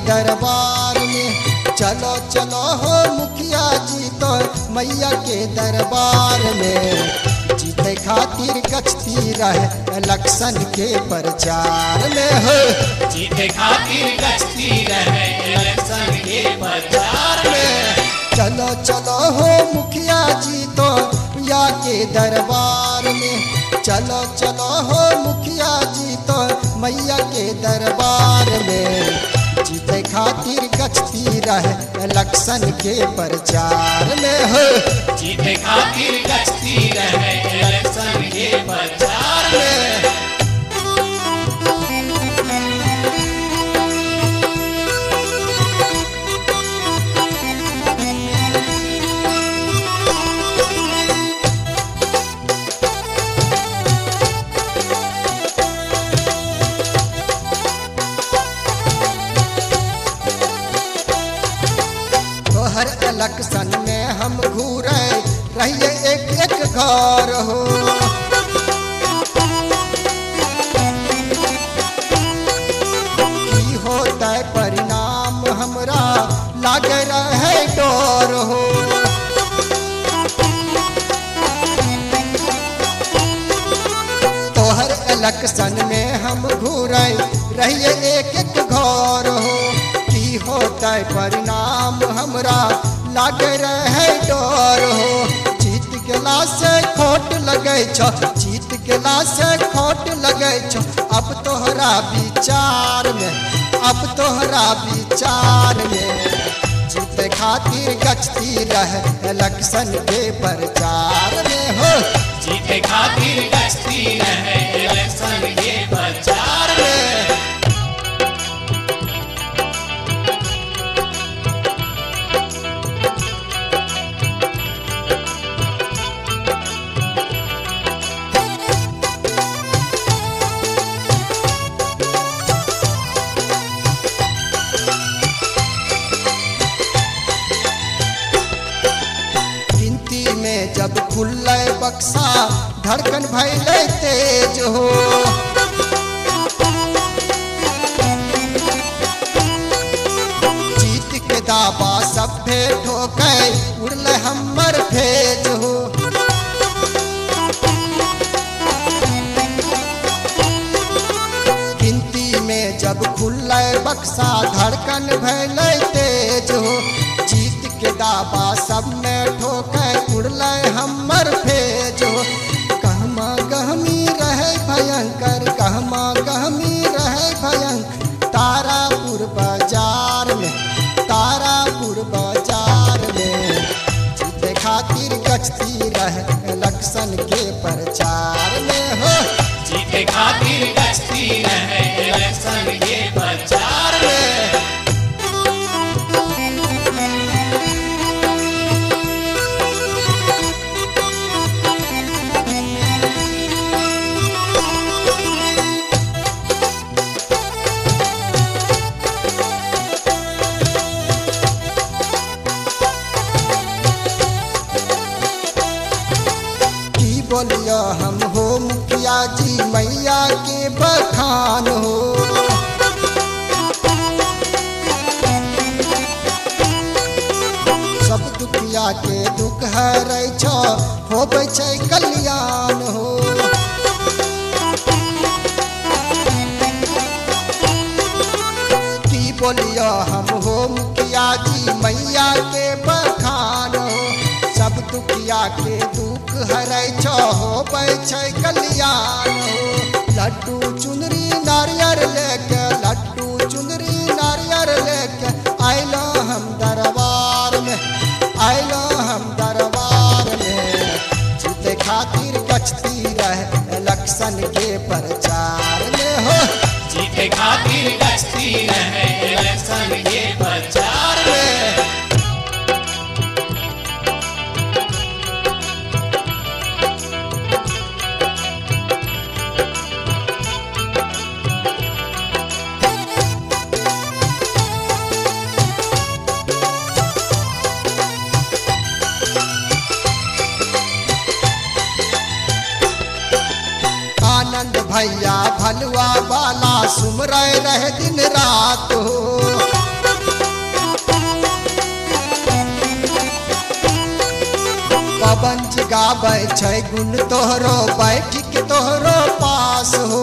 दरबार में चलो चलो हो मुखिया जी तो मैया के दरबार में जीते खातिर गचती रहे इलेक्शन के प्रचार में हो जीते खातिर गश्ती रहे इलेक्शन के प्रचार में चलो चलो हो मुखिया जी तो या के दरबार में चलो चलो हो मुखिया जी तो मैया के दरबार में जीते खातिर गचती रहे इलेक्शन के प्रचार में हो जीते खातिर गश्ती रहे इलेक्शन के प्रचार में तोहर इलेक्शन में हम घूरे रहिए एक एक घर हो की होता है परिणाम हमरा लागे रहे डोर हो तोहर इलेक्शन में हम घूरे रहिए एक एक घर हो की होता है परिणाम हमरा लागे रहे डर हो जीत गेला से खोट लगे छ जीत गेला से खोट लगे छ अब तोहरा विचार में अब तोहरा विचार में जीते खातिर गचती रहे इलेक्शन के प्रचार में हो जीते खातिर गश्ती रहे इलेक्शन के प्रचार में गिनती में जब खुल्ले बक्सा धड़कन भैले तेज हो जीत के दावा सभे ठोके उड़ले हमर भेज हो गिनती में जब खुल्ले बक्सा धड़कन भैले तेज हो जीत के दावा सब में ठोके उड़ले हमर भेज हो कहमा गहमी रहे भयंकर कहमा गहमी रहे भयंकर तारापुर बाजार में तारापुर बाजार में जीते खातिर गचती रहे इलेक्शन के प्रचार में हो जीते खातिर गश्ती रहे इलेक्शन के प्रचार में की बोलियो हम हो मुखिया जी मैया के बखान हो सब दुखिया के दुख हरै छ होबै छै कल्याण हो की बोलियो हम हो मुखिया जी मैया के बखान हो सब दुखिया के दुख हरै छ होबै छै कल्याण हो लड्डू चुनरी नारियर लेके लड्डू चुनरी नारियर लेके आइलो हम दरबार में आइलो हम दरबार में जीते खातिर गचती रहे इलेक्शन के प्रचार में हो जीते खातिर गश्ती रहे इलेक्शन के प्रचार में आनंद भैया भलुआ वाला सुमरय रहे दिन रात हो पवन जी गाबै छै गुण तोहरो बैठ के तोहरो पास हो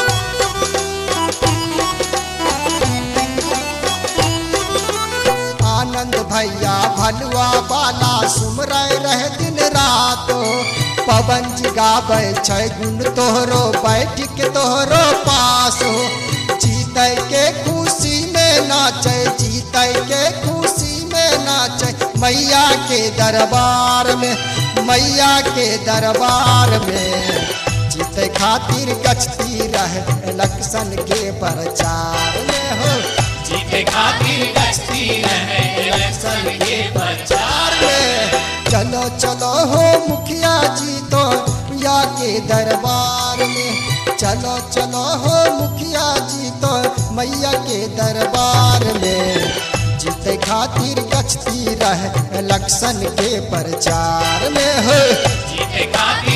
आनंद भैया भलुआ बाला सुमरय रहे दिन रात हो पवन जी गाबै छै गुण तोहरो बैठ के तोहरो पास हो जीतै के खुशी में नाचै जीतै के खुशी में नाचै मैया के दरबार में मैया के दरबार में जीते खातिर गचती रहे इलेक्शन के प्रचार में हो जीते खातिर गश्ती रहे इलेक्शन के प्रचार में चलो चलो हो मुखिया जी तो या के दरबार में चलो चलो हो मुखिया जी तो मैया के दरबार में जीते खातिर गचती रहे इलेक्शन के प्रचार में हो जीते खातिर